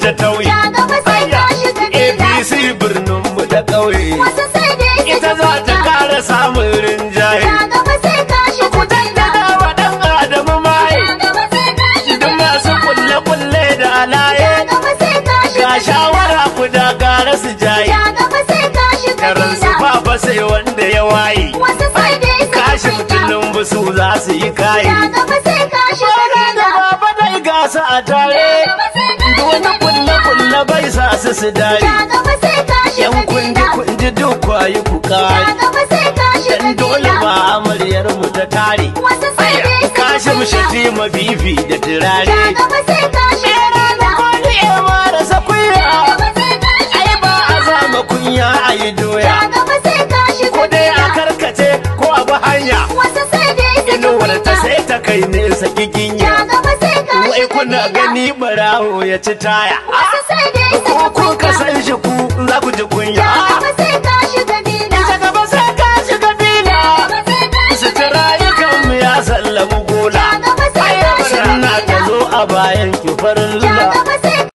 ta tauye Ja gaba sai ka shiga gida. apc birnin mu da ƙauye Wasu sai dai su ita za ta kara samun rinjaye Ja gaba sai ka shiga gida. da wa dan adamu mai Ja gaba sai ka shiga duk masu kulle kulle da alaye Ja gaba sai ka shiga ga shawara ku da gara su jaye Ja gaba sai ka shiga karan su gida. ba sai wanda ya waye Wasu sai dai su kashi fitilun busu za su yi kaye Ja gaba sai ka shiga gida. baba dai gasa a tare Ja gaba sai ka duk wani shiga kulle kulle bai sa su su dare Ja gaba sai ka shiga yan kundi gida. kundi duk kwayi ku Ja kare gaba sai ka shiga dan dole gida. ba amaryar mu ta tare Wasu sai dai su kashi mu fita. shafi mabibi da turare Ja gaba sai ka shiga gida. Kwani ya marasa kuya Ja gaba sai ka shiga ai ba a zama kunya a yi doya Ja gaba sai ka shiga ko dai a gida. karkace ko a bi hanya Wasu sai dai su inuwar ta fita. sai ta kai nesa Ja giginya gaba sai ka wai shiga kuna gida. gani barawo ya ci taya Wasu sai dai su ko kun fita. ka san shi ku za ku ji kunya Ja gaba sai